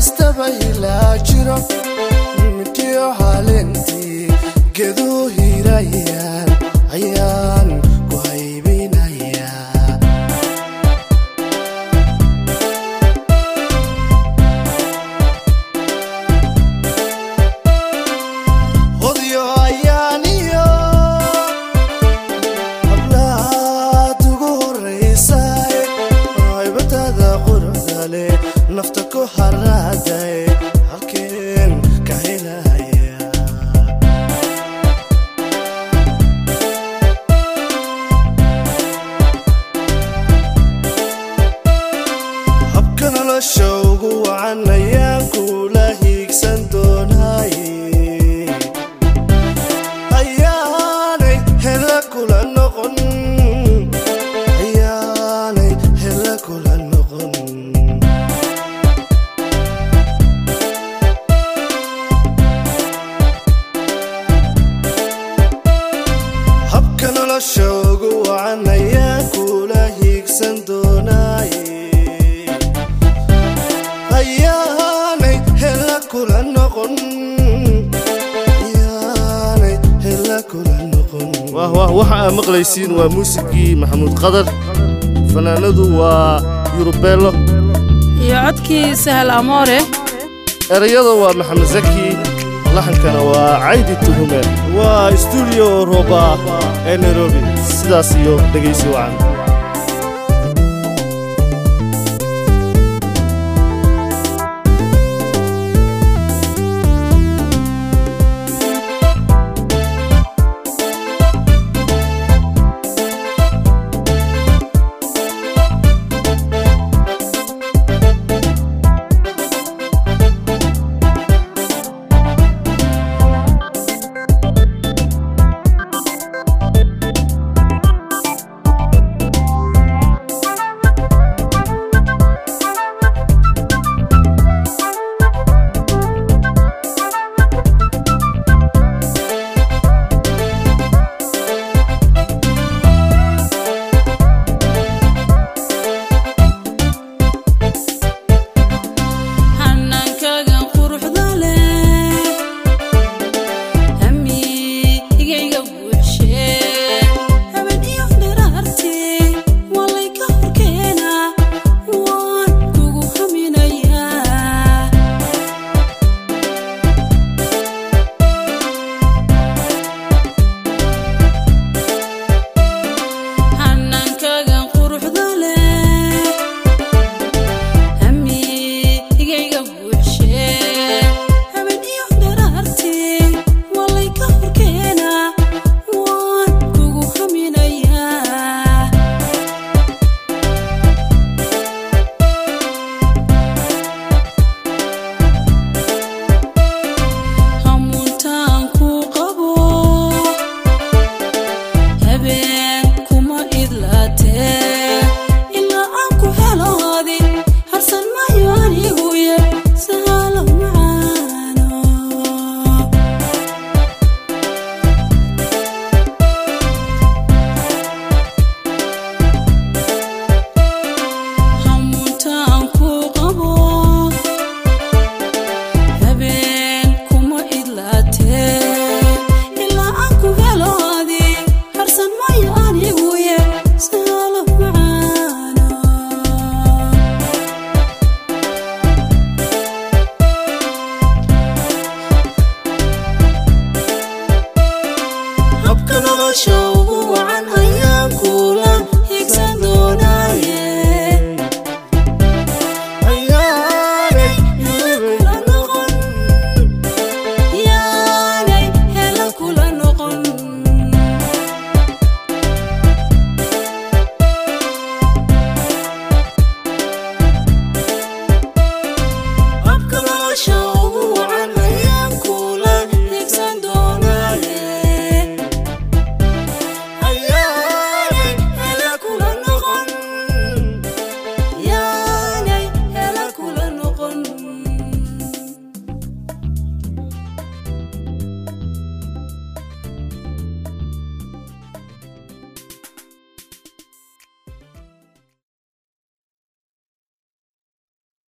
kastaba ilaa jiro midkiyo haalentii geduu hiirayaan ayaan ku haybinayaa hodyo ayaaniyo hablaad ugu horraysaay haybatada quruxda leh nafta ku haraaday halkeen ka helaya habka nolosha ugu wacan ayaan kula hiigsan doonaay ayaanay hela kula noqon ayaanay hela kula noqon habka nolosha ugu wacan ayaan kula hiigsan doonaay ayaanay hela kula noqon ayaanay hela kula noqon wah wah waxa aad maqlaysiin waa muusigii maxamuud qadar fanaanadu waa yurubeello iyo codkii sahal amoore erayada waa maxamed zaki laxankana waa caydi tuhume waa stuudiyo rooba ee nairobi sidaas iyo dhegaysi wacan hanaankagan quruxda leh hamigayga buuxshe haben iyo dharaarti walay ka horkeena waan kugu haminayaa hanaankagan quruxda leh hamigayga buuxshe haben iyo dharaarti walay ka horkeena waan kugu haminayaa hamuuntaan ku qabo habeen kuma idlaatee ilaa aan ku heloodi harsan maayo anigu ye sahalo macaano hamuuntaan ku qabo habeen kuma idlaatee ilaa aan ku heloodi harsan maayo anigu ye sahalo macaano habka nolosha